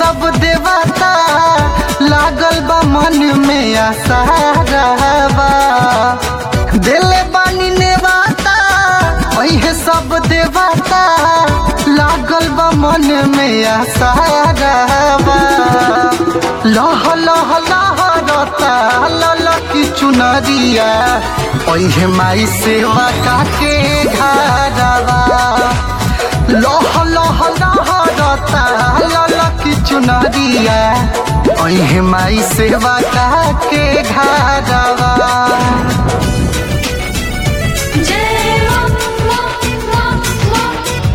सब देवता लागल बा मन में आसारावा दिले बानी नेवाता ओहे सब देवता लागल बा मन में आसारावा लह लह लहरता ललकी चुनरिया ओहे माई सेवा काके घरवा लह लह लहरता ललकी चुनरिया ओहे माई सेवा काके घरवा जय मां मां मां मां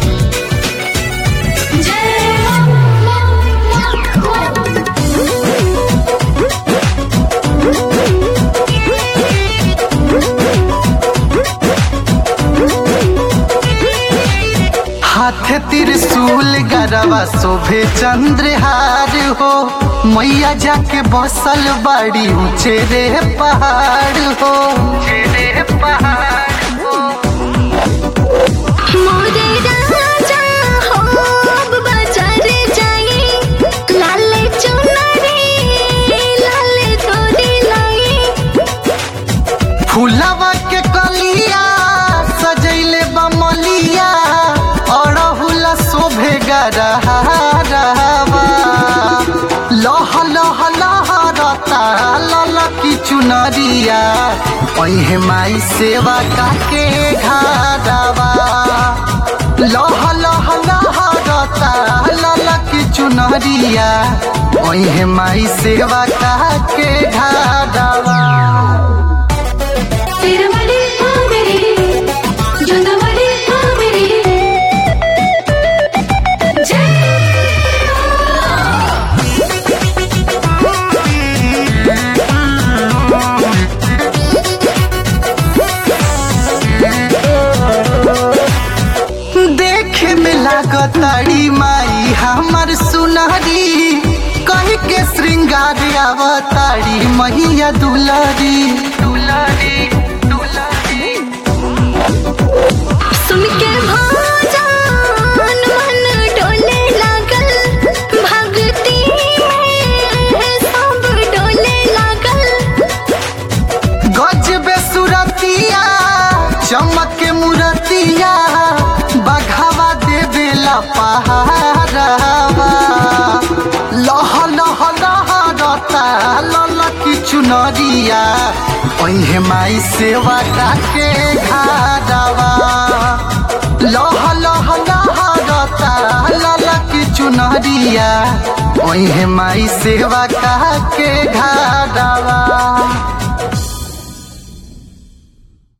जय मां मां मां हाथ त्रिशूल गरवा शोभे चंद्रहार हो मैया जाके बसल बड़ी ऊंचे रे पहाड़ हो रे पहाड़ हो मोरे राजा हो अब बाजार जाई लाले चुनरी लाले तोरी लाई फूलवा के कलिया सजैले बमलिया अड़हुल शोभे गरहारवा लह लह लहरता ललकी चुनरिया ओहे माई सेवा काके घरवा लह लह लहरता ललकी चुनरिया ओहे माई सेवा काके घरवा तिरमली मेरी जुंदमली मेरी जय देखे में लागताड़ी माई हमर सुनहरी कह के श्रृंगार अवतारी मैया दुलारी दुलारी दुलारी सुन के भजन मन डोले लागल भक्ति में सब डोले लागल गजबे सुरतिया चमक के मुरतिया बघावा देवेला पहाड़वा लह लह लहरता ललकी चुनरिया ओहे माई सेवा काके घाडवा लह लह लहरता ललकी चुनरिया ओहे माई सेवा काके घाडवा